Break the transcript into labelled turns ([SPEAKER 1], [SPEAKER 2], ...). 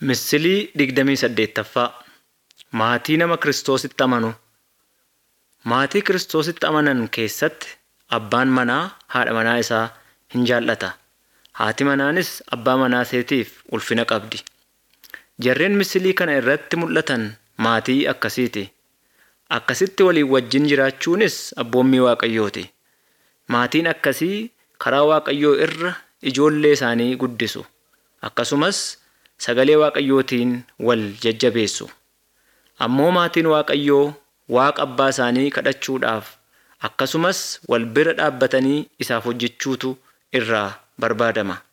[SPEAKER 1] Misilii digdamii saddeettaffaa Maatii nama Kiristoositti amanu. Maatii Kiristoositti amanan keessatti abbaan manaa haadha manaa isaa hin jaallata. Haati manaanis abbaa manaa isheetiif ulfina qabdi. Jarreen misilii kana irratti mul'atan maatii akkasiiti. Akkasitti walii wajjin jiraachuunis abboommii Waaqayyooti. Maatiin akkasii karaa Waaqayyoo irra ijoollee isaanii guddisu. Akkasumas sagalee Waaqayyootiin wal jajjabeessu. Ammoo maatiin Waaqayyoo Waaqa abbaa isaanii kadhachuudhaaf akkasumas wal bira dhaabbatanii isaaf hojjechuutu irraa barbaadama.